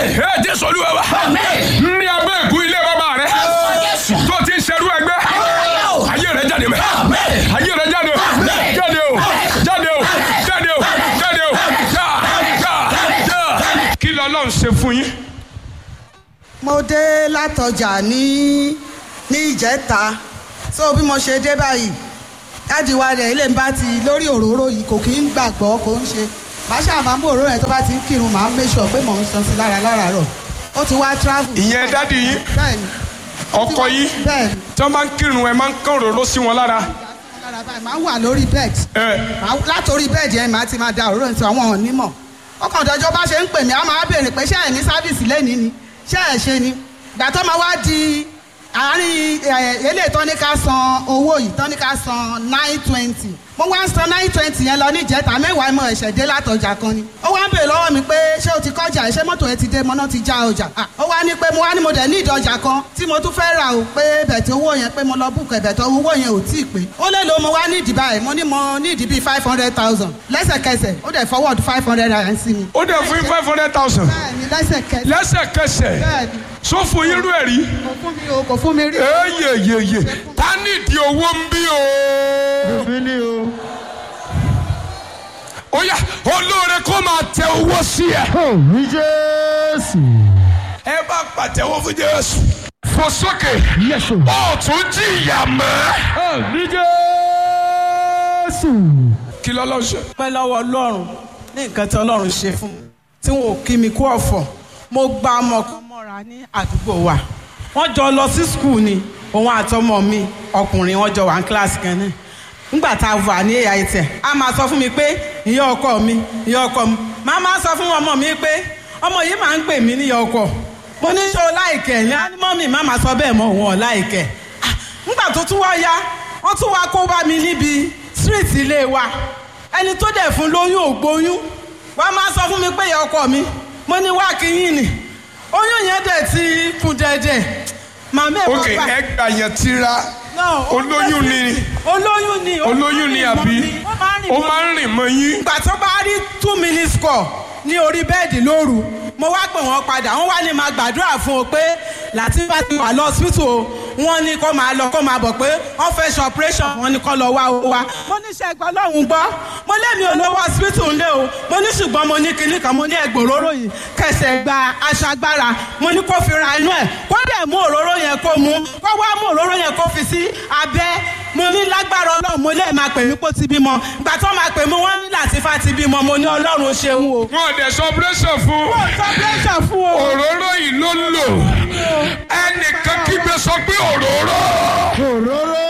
ẹ jésù olúwa wa ní abẹ́ ìkú ilé bàbá rẹ tó ti ń ṣerú ẹgbẹ́ ayé rẹ jáde mẹ́ ayé rẹ jáde o jáde o jáde o jáde o jáde o já já já kí lọ́lọ́run ṣe fún yín. mo dé látọjà ní ní ìjẹta so bí mo ṣe dé báyìí dáàdi wa rẹ̀ ilé ń bá ti lórí òróró yìí kò kí ń gbàgbọ́ kò ń ṣe màá ṣáà máa mú òróró yẹn tó bá ti ń kírun màá make sure pé mò ń san sí lára láràárọ̀ ó ti wá travel. ìyẹn dádì yín bẹ́ẹ̀ni ọkọ yín bẹ́ẹ̀ni tí wọ́n máa ń kírun ẹ máa ń kán òróró sí wọn lára. lára báyìí máa ń wà lórí bed ẹ Màá- látòrí bẹ́ẹ̀dì yẹn màá ti máa da òróró yẹn sí àwọn onímọ̀ ọkàn ọ̀dọ́jọ́ bá ṣe ń pè mí á máa béèrè pé ṣé ẹ̀ ní sáfìsì lẹ́ni ni ṣé ẹ̀ ṣe ni ìgbà tó máa wá di àárín ẹ̀, eléyìí tó ní ká san owó yìí tó ní ká san nine twenty mo wá ń san nine twenty yẹn lọ ní ìjẹta mẹ́wàá mo ẹ̀ṣẹ̀ dé látọjà kan ni ó wá ń béèrè lọ́wọ́ mi pé ṣé o ti kọjá ṣé mọ́tò ẹ ti dé mọ́ná ti já ọjà Ah, ó wá ní pé mo wá ní mo dẹ̀ ní ìdọjà kan tí mo tún fẹ́ rà o pé bẹ̀tẹ̀ owó yẹn pé mo lọ búkọ̀ bẹ̀tẹ̀ owó yẹn ò tí ì pé ó lè lo mo wá ní ìdìbà ẹ̀ mo ní mo ní ìdìbí five hundred thousand lẹ́sẹ̀kẹsẹ̀ ó dẹ̀ forward five hundred naira sí mi. ó dẹ̀ fún yín five hundred thousand bẹ́ẹ̀ni lẹ́sẹ̀kẹsẹ̀ lẹ́sẹ̀kẹsẹ̀ bẹ́ẹ̀ni sọ fún yín rú ẹ̀ rí. kò fún mi o kò fún mi rí. eyeyeye ta nídìí owó ń bí o. èmi ni o. ó yá olóore kó máa tẹ owó sí ẹ. Òní Jésù. ẹ bá pàtẹ́wọ́ fún jésù. fò sókè Yẹ̀sù. ó tún jìyà mọ́. Òní Jésù. kí lọ́lọ́ ṣe. pẹ́ lọ́wọ́ ọlọ́run ní nǹkan tí ọlọ́run ṣe fún mi tí wọn ò kí mi kú ọ̀fọ̀ mo gba ọmọ kan mọ́ra ní àdúgbò wa wọ́n jọ lọ sí skul ni òun àtọmọ mi ọkùnrin wọ́n jọ wà ní kíláàsì kan náà nígbà tá a wà ní AIT a máa sọ fún mi pé ìyá ọkọ mi ìyá ọkọ mi màá máa sọ fún ọmọ mi pé ọmọ yìí máa ń pè mí níyà ọkọ mo ní ṣó láìkẹ́ ní ánímọ́mì má máa sọ bẹ́ẹ̀ mọ́ òun ọ̀ láìkẹ́ Ah, nígbà tó tún wá yá wọ́n tún wá kó bá mi níbi street ilé wa ẹni tó dẹ̀ fún lóyún ò gbóyún wàá máa sọ fún mi pé ìyá ọkọ mi mo ní wá kíyìn ni oyún yẹn dẹ̀ ti kún dẹ̀dẹ̀ màmá ẹ̀ ok ẹ gbà yẹn tira No, olóyún ni olóyún ni olóyún ni àbí ó máa ń rìn mọ́ yín. ìgbà tó bá rí two minutes call ní orí bẹ́ẹ̀dì lóru mo wá pè wọ́n padà wọ́n wá ní máa gbàdúrà fún o pé Latifa ti wà lọ hospital o wọ́n ní kó máa lọ kó máa bọ̀ pé wọ́n fẹ́ ṣe operation wọ́n ní kó lọ wá o wá. mo ní ṣe ẹgbẹ́ ọlọ́run gbọ́ mo lémi ò lówó hospital ńlẹ̀ o mo ní ṣùgbọ́n mo ní kinní kan mo ní ẹgbẹ́ òróró yìí kẹsẹ̀ gba aṣọ agbára mo ní kó fi ra inú ẹ̀ kó dẹ̀ mú òróró yẹn kó mu kó wá mú òróró yẹn kó fi sí abẹ́ mo ní lágbára ọlọ́run mo lè máa pè mí kó ti bímọ ìgbà tó máa pè mí wọ́n ní Latifa ti bímọ mo ní ọlọ́run ṣeun o. wọn ò dẹ̀ sọ operation fún mo sọ pẹ́sà fún o. òróró yìí ló ń lò ẹnìkan kígbe sọ pé òróró Òróró.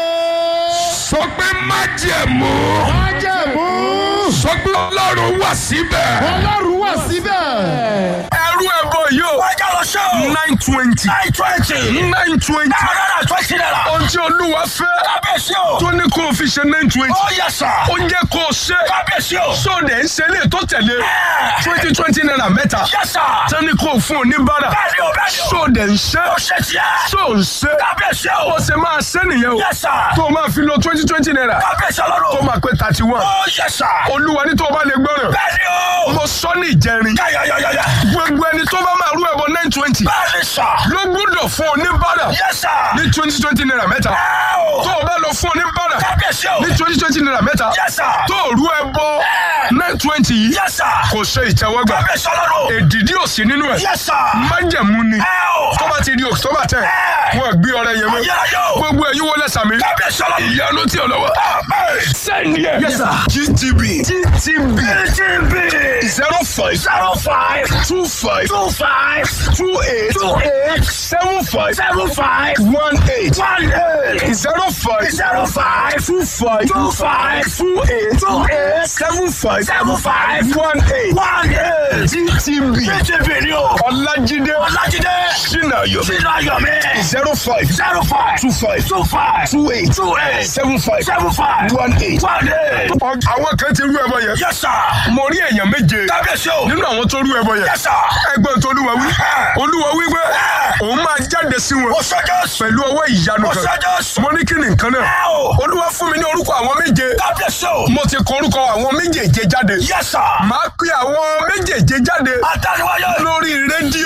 sọ pé májẹ̀mú Májẹ̀mú. sọ pé ọlọ́run wà síbẹ̀. Ọlọ́run wà síbẹ̀. ẹrú ẹbọ yìí o Wájà lọ ṣe o. nine twenty Nine twenty. nine twenty Náírà twenty naira. ohun tí olúwa fẹ́ Kábíyèsí o. tó ní kó o fi ṣe nine twenty Ó yẹ sà. ó ń jẹ́ kó o ṣe Kábíyèsí o. sóde ń ṣe lè tó tẹ̀lé Ẹ̀. twenty twenty naira mẹ́ta Yẹ sà. tó ní kó o fún oníbàárà Bẹ́ẹ̀ni o bẹ́ẹ̀ni o. sóde ń ṣe Ó ṣe tiẹ̀. só ń ṣe Kábíyèsí o. ó ṣe máa ṣe nìyẹn o Yẹ sà. tó o máa fi lo twenty twenty naira Kábíyèsí tó ọlọ́run. máa pé thirty one Ó yẹ sà. olúwa ní tó o bá lè gbọ́ràn Bẹ́ẹ̀ni o. mo sọ ní ìjẹrin Yáyáyáyá. gbogbo ẹni tó bá máa rú ẹbọ nine twenty Bẹ́ẹ̀ni sà. ló gbúdọ̀ fún oníbàárà Yẹ sà. ní twenty twenty naira mẹ́ta Ẹ o. tó o bá lọ fún oníbàárà Kábíyèsí o. ní twenty twenty naira mẹ́ta Yẹ sà. tó o rú ẹbọ nine twenty yìí Yẹ sà. kò ṣe ìtẹ́wọ́gbà Kábíyèsí ọlọ́run. èdìdí ò sí nínú ẹ̀ Yẹ sà. májẹ̀mú ni Ẹ o. tó bá ti di october ten Ẹ. wọn gbé ọrẹ yẹn mọ́ Ayérayé o. gbogbo ẹ̀yin wọlé sàmì Kábíyèsí ọlọ́run. ìyanu tí ò lọ́wọ́ Amen. sẹ́ni ẹ̀ Yes, sir. gtb gtb TTB. zero five Zero five. two five Two five. two eight Two eight. seven five Seven five. one eight One eight. zero five Zero five. two five Two five. two eight Two eight. seven five Seven five. one eight One eight. gtb TTB ni o. ọlájídé Ọlájídé. sinayo Sínú ayọ̀ mi. zero five Zero five. two five Two five. two eight Two eight. seven five Seven five. one eight. One eight. àwọn kan ti rú ẹbọ yẹn Yes, sir. mo rí èèyàn méje Kábíyèsí o. nínú àwọn tó rú ẹbọ yẹn Yes, sir. ẹgbẹ́ tó olúwa wí olúwa wí pé òun máa jáde sí wọn Ó ṣe Jésù. pẹ̀lú ọwọ́ ìyanu Ó kan ṣe Jésù. mo ní kí ni nǹkan náà Ẹ o. olúwa fún mi ní orúkọ àwọn méje Kábíyèsí o. mo ti kọ orúkọ àwọn méjèèje jáde Yes, sir. màá pe àwọn méjèèje jáde Àtàríwáyé. lórí rédíò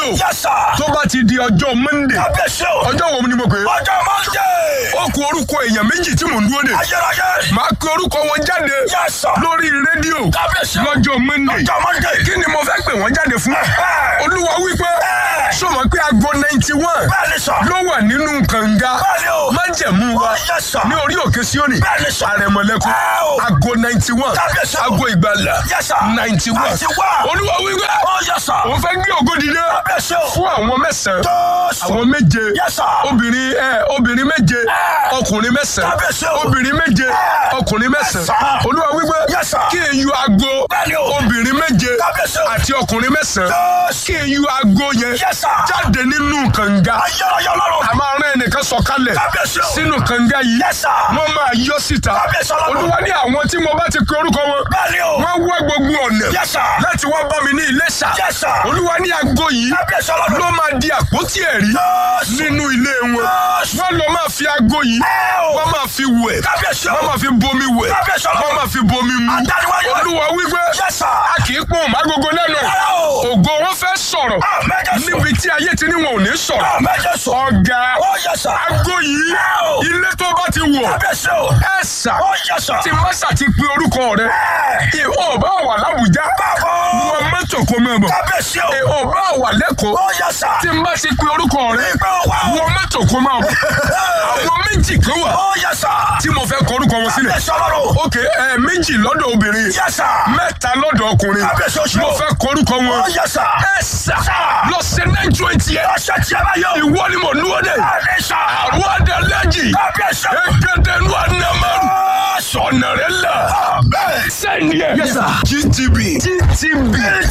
o Yes, sir. tó bá ti di ọjọ́ monday Kábíyèsí o. ọjọ́ wo ni mo pè é Ọjọ́ Monday. ó kù orúkọ èèyàn méjì tí mò ń dúró de Ayérayé. màá pe orúkọ wọn jáde Yes, sir. lórí rédíò Kábíyèsí o. lọ́jọ́ monday Ọjọ́ Monday. kí ni mo fẹ́ pè wọ́n jáde fún Ẹ̀hẹ́. olúwa wípé Ẹ̀. sọmọ pé aago ninety one Bẹ́ẹ̀ni sọ. ló wà nínú kànga Bẹ́ẹ̀ni o. májẹ̀mú wa Yes, sir. ní orí òkè síónì Bẹ́ẹ̀ni sọ. àrẹ̀mọ̀lẹ́kùn Ẹ̀ o. aago ninety one Kábíyèsí o. aago ìgbàlà Yes, sir. ninety one 91. olúwa wípé Oh, yes, sir. òun fẹ́ gbé ògo dìde Kábíyèsí o. fún àwọn mẹ́sàn-án Jésù. àwọn méje Yes, sir. obìnrin ẹ obìnrin méje ọkùnrin mẹ́sàn-án Kábíyèsí o. obìnrin méje Ẹ̀. ọkùnrin mẹ́sàn-án sir. olúwa wípé Yes, sir. kí n yọ aago Bẹ́ẹ̀ni o. obìnrin méje Kábíyèsí o. àti ọkùnrin mẹ́sàn-án Jésù. kí n yọ aago yẹn Yes, sir. jáde nínú kànga Ayérayé Ọlọ́run. a máa rán ẹnìkan sọ̀kalẹ̀ Kábíyèsí o. sínú kànga yìí Yes, sir. wọ́n máa yọ síta Kábíyèsí Ọlọ́run. olúwa ní àwọn tí mo bá ti pe orúkọ wọn Bẹ́ẹ̀ni o. wọ́n wá gbogbo ọ̀nà Yes, sir. láti wá bá mi ní Iléṣà Yes, sir. olúwa ní aago yìí Kábíyèsí Ọlọ́run. ló máa di àpótí ẹ̀rí Jésù. nínú ilé wọn Jésù. wọ́n lọ máa fi aago yìí Ẹ̀ o. wọ́n máa fi wẹ̀ Kábíyèsí o. wọ́n máa fi bomi wẹ̀ Kábíyèsí Ọlọ́run. wọ́n máa fi bomi mu Adániwáyé. olúwa wípé Yes, sir. a kì í pọ́n mágogo lẹ́nu Rárá o. ògo wọn fẹ́ sọ̀rọ̀ Àmín Jésù. níbi tí ayé ti ní wọn ò ní sọ̀rọ̀ Àmín Jésù. ọ̀gá Oh, yes, sir. aago yìí Ẹ̀ o. ilé tó bá ti wọ̀ Kábíyèsí o. ẹ̀ sà Oh, yes, sir. tí mọ́sà ti pe orúkọ rẹ̀ Ẹ̀. ìwọ bá wà lábùjá Báwo. wọ́n mọ́tò kó mọ́ bọ̀ Kábíyèsí o. ìwọ bá wà lẹ́kọ̀ọ́ Oh, yes, sir. tí n bá ti pe orúkọ rẹ̀ Ìgbà wa o. wọ́n mọ́tò kó máa bọ̀ àwọn méjì kan wà Oh, yes, sir. tí mo fẹ́ kọ orúkọ wọn sílẹ̀ Kábíyèsí Ọlọ́run. ok ẹ méjì lọ́dọ̀ obìnrin Yes, sir. mẹ́ta lọ́dọ̀ ọkùnrin Kábíyèsí oṣù. mo fẹ́ kọ orúkọ wọn Oh, yes, sir. ẹ sà lọ sí nine twenty ẹ Ọ̀sẹ̀ tí a bá yọ. ìwọ ni mo dúró dé Bẹ́ẹ̀ni sir. àwọn adalẹ́jì Kábíyèsí. ẹgbẹ́dẹ́ nu anamaru sọ̀nà rẹ̀ la Bẹ́ẹ̀. sẹ́ni ẹ̀ Yes, sir. gtb gtb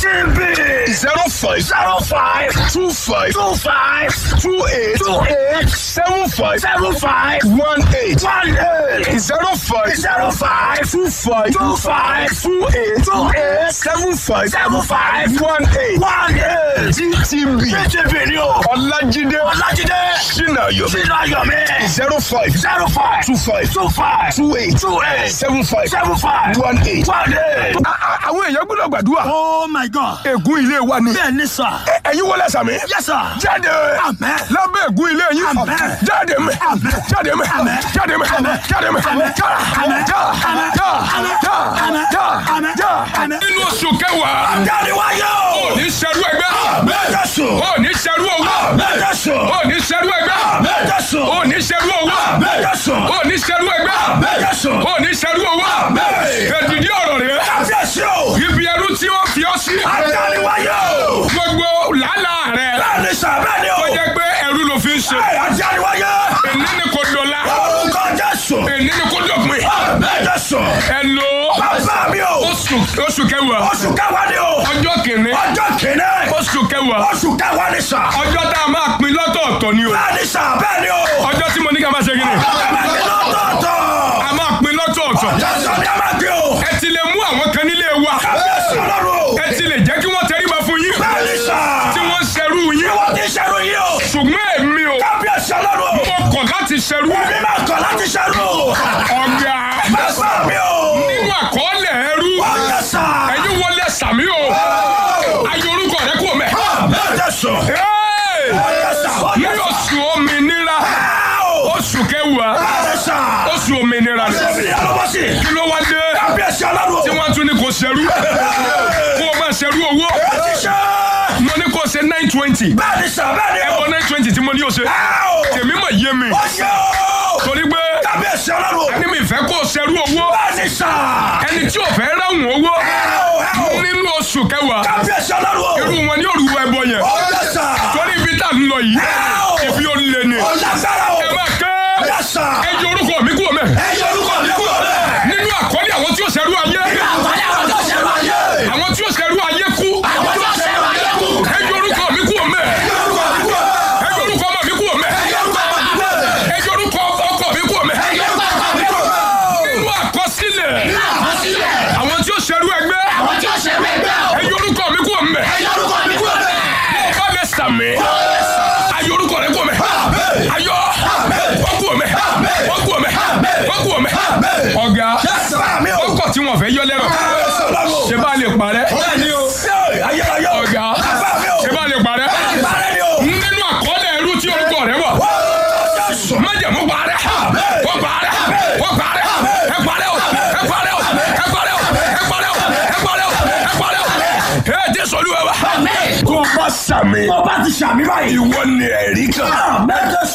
TTB. zero five Zero five. two five Two five. two eight Two eight. seven five Seven five. one eight One eight. zero five Zero five. two five Two five. two eight Two eight. seven five Seven five. one eight One eight. gtb TTB ni o. ọlájídé Ọlájídé. sinayo Sínú ayọ̀ mi. zero five Zero five. two five Two five. two eight Two eight. seven five Seven five. one eight. One eight. A- a- àwọn èèyàn gbọ́dọ̀ gbàdúrà Oh my God. ègún ilé wa ni Bẹ́ẹ̀ ni sà. ẹ̀yin wọlé sàmì Yes sir. jáde Amen. lábẹ́ ègún ilé yín Amen. jáde mẹ́ Amen. jáde mẹ́ Amen. jáde mẹ́ Amen. jáde mẹ́ Amen. já Amen. já Amen. já Amen. já Amen. já Amen. já. Amen. nínú oṣù kẹwàá Dániwáyé o. ní sẹ́rú ẹgbẹ́ Mẹ́jọ̀sùn. ó ní sẹ́rú owó Mẹ́jọ̀sùn. ó ní sẹ́rú ẹgbẹ́ Mẹ́jọ̀sùn. ó ní sẹ́rú owó Mẹ́jọ̀sùn. ó ní sẹ́rú ẹgbẹ́ Mẹ́jọ̀sùn. ó ní sẹ́rú owó Amen. èdìdí ọ̀rọ̀ rẹ̀ Kábíyèsí o. ibi ẹrú tí wọ́n fi ọ́ sí Dániwáyé o. gbogbo làálàá rẹ̀ Bẹ́ẹ̀ ni sà bẹ́ẹ̀ ni o. ó jẹ́ pé ẹrú ló fi ń ṣe Ẹ Dániwáyé. èní ni kò dọ̀la Orúkọ Jésù. èní ni kò dọ̀pin Mẹ́jọ̀sùn. ẹ lo Bàbá mi o. oṣù oṣù kẹwàá Oṣù kẹwàá ni o. ọjọ́ kìíní Ọjọ́ kìíní. oṣù kẹwàá Oṣù kẹwàá ni sà. ọjọ́ tá a máa pín lọ́tọ̀ọ̀tọ̀ ni o Bẹ́ẹ̀ ni sà bẹ́ẹ̀ ni o. ọjọ́ tí mo ní ká máa ṣe kí ni Bẹ́ẹ̀ ni lọ́tọ̀ọ̀tọ̀. a máa pín lọ́tọ̀ọ̀tọ̀ Jésù ni a máa gbé o. ẹ ti lè mú àwọn kan nílé wa Kábíyèsí Ọlọ́run o. ẹ ti lè jẹ́ kí wọ́n tẹríba fún yín Bẹ́ẹ̀ ni sà. tí wọ́n ṣerú yín Wọ́n ti ṣerú yìí o. ṣùgbọ́n èmi o Kábíyèsí Ọlọ́run o. mo kọ̀ láti ṣerú Èmi máa kọ̀ láti ṣerú. ọ̀gá Bàbá mi o. nínú àkọọ́lẹ̀ ẹrú Ọjọ́ sà. ẹ̀yin wọlé sàmí o ayé orúkọ rẹ kò mẹ́. Bẹ́ẹ̀ sùn. Hey! Ọjọ́ sà. ní Ọjọ́ sà. oṣù òmìnira oṣù kẹwàá Bẹ́ẹ̀ sà. oṣù òmìnira ni Èmi yà lọ́wọ́ sí. kí ló wá dé Kábíyèsí Ọlọ́run o. tí wọ́n tún ní kò ṣerú kó o máa ṣerú owó Ó ti ṣe. mo ní kó o ṣe nine twenty Bẹ́ẹ̀ ni sà bẹ́ẹ̀ ni o. ẹ̀bọ nine twenty tí mo ní o ṣe tèmi mọ̀ yé mi Ọjọ́ o. torí pé Kábíyèsí Ọlọ́run o. ẹni mi fẹ́ kó o ṣerú owó Bẹ́ẹ̀ ni sà. ẹni tí ò fẹ́ ráhùn owó Ẹ o, ẹ o. nínú oṣù kẹwàá Kábíyèsí Ọlọ́run o. irú wọn ní òrùwọ ẹbọ yẹn Ọjọ́ sà. torí ibi tá a ń lọ yìí ibi ó lé ni Ọlágbára o. ẹ máa ké Ọjọ́ sà. ẹ yọ orúkọ mi kúrò mẹ́ Ẹ yọ orúkọ mi kúrò bẹ́ẹ̀. nínú àkọọ́lẹ̀ àwọn tí ó ṣerú ayé Àgbáyé àwọn tó ṣẹ̀rọ ayé. àwọn tí ó ṣerú ayé kú Àwọn tó ṣẹ̀rọ ayé kù. ẹ yọ orúkọ mi kúrò mẹ́ Ẹ yọ orúkọ mi kúrò. ẹ yọ orúkọ ọmọ mi kúrò mẹ́ Ẹ yọ orúkọ mi kúrò. ẹ yọ orúkọ ọkọ mi kúrò mẹ́ Ẹ yọ orúkọ mi kúrò. nínú àkọsílẹ̀ Àkọsílẹ̀. àwọn tí ó ṣerú ẹgbẹ́ Àwọn tí ó ṣẹ̀rọ ẹgbẹ́ o. ẹ yọ orúkọ mi kúrò mẹ́ Ẹ yọ orúkọ mi kúrò bẹ́ẹ̀. ọba lẹ sàmì ayọ orúkọ rẹ kúrò mẹ́ ayọ wọ́n kúrò mẹ́ wọ́n kúrò mẹ́ wọ́n kúrò mẹ́ ọ̀gá Bàbá mi o. ọkọ̀ tí wọ́n fẹ́ yọ lẹ́rọ̀ Kábíyèsí Ọlọ́run o. ṣe bá lè parẹ́ Bẹ́ẹ̀ ni o. Ayérayé o. ọ̀gá Bàbá mi o. ṣe bá lè parẹ́ Bá bàbá Àmín. tó bá sàmì Tó bá ti ṣàmì báyìí. ìwọ ni ẹ̀rí kan Àmín Jésù.